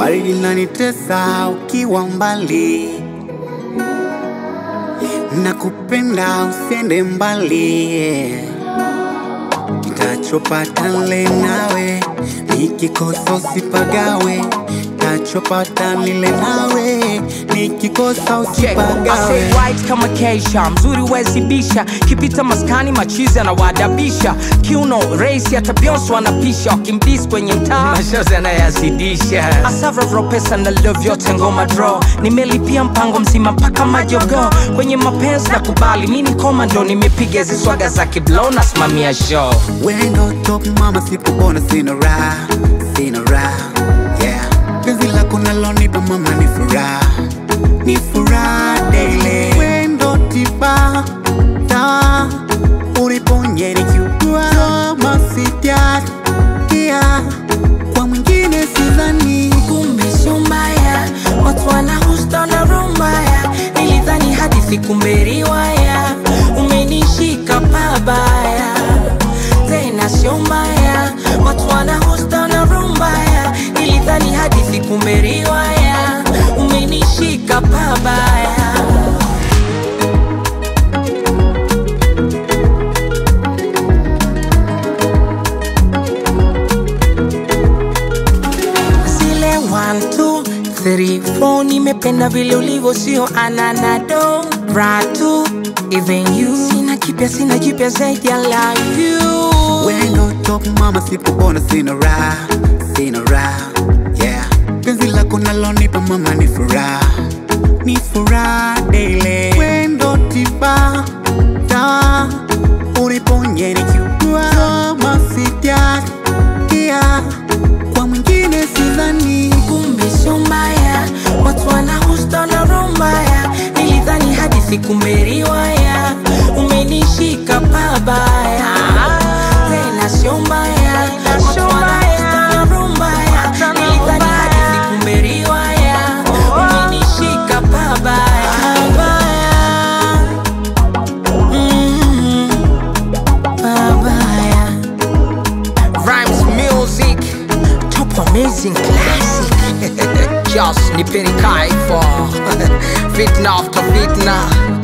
baridi nanitesa ukiwa mbali, nakupenda usiende mbali, kitachopata nile nawe, nikikosa usipagawe, kitachopata nile nawe, nikikosa Check. I usipagawe. say white kama keisha mzuri wezibisha kipita maskani machizi anawadabisha kiuno raisi hata Beyonce anapisha wakimbis kwenye mtaa mashozi anayazidisha asavravro pesa na love yote ngoma draw nimelipia mpango mzima mpaka majogo kwenye mapenzi na kubali mi ni komando nimepiga hizi swaga za kiblo nasimamia show Wendo top mama, sikubona sina raha, sina raha yeah. Penzi lako nalonipa mama ni furaha, ni furaha daily. Wendo tiba ta uniponye nikiugua, kama sijasikia kwa mwingine sidhani. kumbe sio mbaya watu wanahusta na rumbaya nilidhani hadithi kumbe riwaya umenishika pabaya tena sio mbaya watu wanahusta na rumbaya nilidhani hadithi kumbe riwaya umenishika pabaya zile 1 2 3 4 nimependa vile ulivyo sio ananado ratu even you sina kipya sina jipya zaidi I love you Wendo top mama, sikubona sina raha, sina raha yeah. Penzi lako nalonipa mama ni furaha, ni furaha daily. Wendo tiba ta uniponye nikiugua, kama sijasikia kwa mwingine sidhani. kumbe sio mbaya watu wanahusta na rumbaya nilidhani hadithi kumbe riwaya umenishika pabaya tena sio mbaya watu wanahusta na rumbaya nilidhani hadithi kumbe riwaya umenishika pabaya Pabaya. Mm, pabaya Rhymes music top amazing classic Just nipeni kaifo fitna after fitna